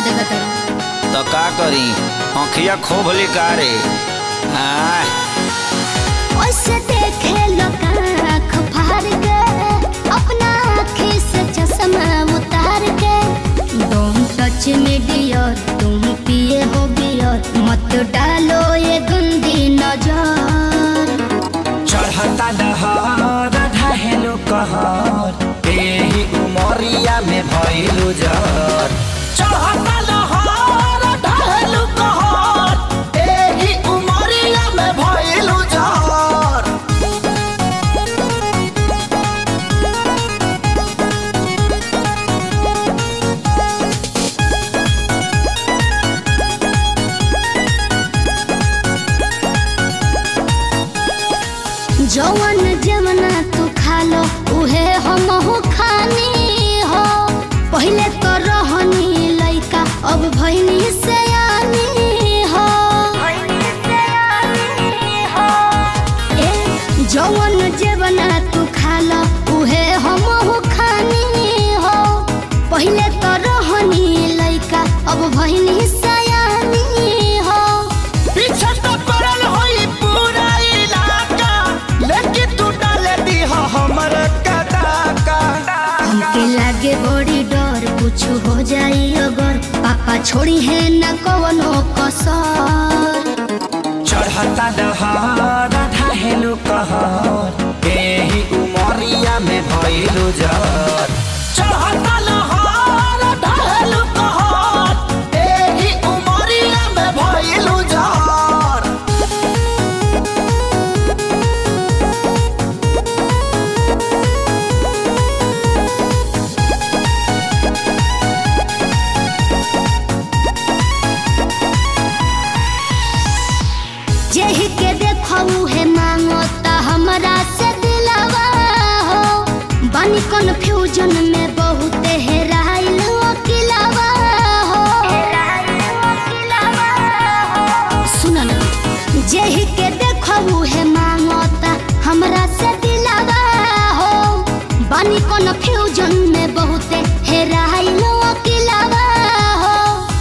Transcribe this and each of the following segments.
देगा तेरा तो का करी आँखिया खोभली का रे आय ओसे देखे लोग आँख फाड़ के अपना आँखी से चश्मा उतार के तुम टच में डियर तुम पिए हो बियर मत डालो ये गंदी नजर चढ़ता दहर ढहेलो कहर एही उमरिया में भइलु जर चढ़ता दहर ढहेलो कहर एही उमरिया में भइलु जर जवन जमना तू खा लो उहे हम हो खानी हो पहले तो रहनी लइका अब भइनी से हो ए जवन जवना तू खा लो उहे हम हो खानी हो पहले तो रहनी लइका अब भइनी सयानी हो पीछे तो पड़ल होई पूरा इलाका लेकिन तू डाले दी हमर कदाका हमके लागे बड़ी डर कुछ हो जाई अगर पापा छोड़ी है न कवनो कसर चढ़ता दहर ढहेलो कहर एही उमरिया में भइलु जर चढ़ता लहर ढहेलो कहर एही उमरिया में भइलु जर जेहि के देखऊ है मांगता हमरा से दिलवा हो बानी कन्फ्यूजन में बहुत हेराइल अकिलवा हो सुन ना जेहि के देखऊ है मांगता हमरा से दिलवा हो बानी कन्फ्यूजन में बहुत हेराइल अकिलवा हो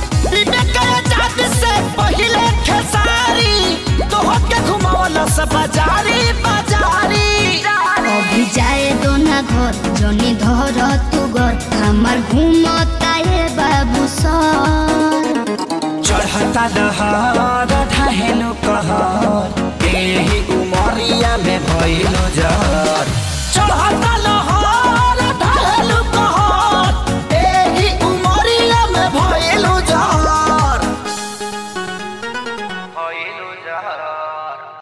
से पहिले खेसारी तोहके घुमावला से बाजारी बाजारी अभी जाए दो ना घर जनी धर तू घर हमार घूमता ये बाबू सर चढ़ता दहर ढहेलो कहर एही उमरिया में भइलो जर चढ़ता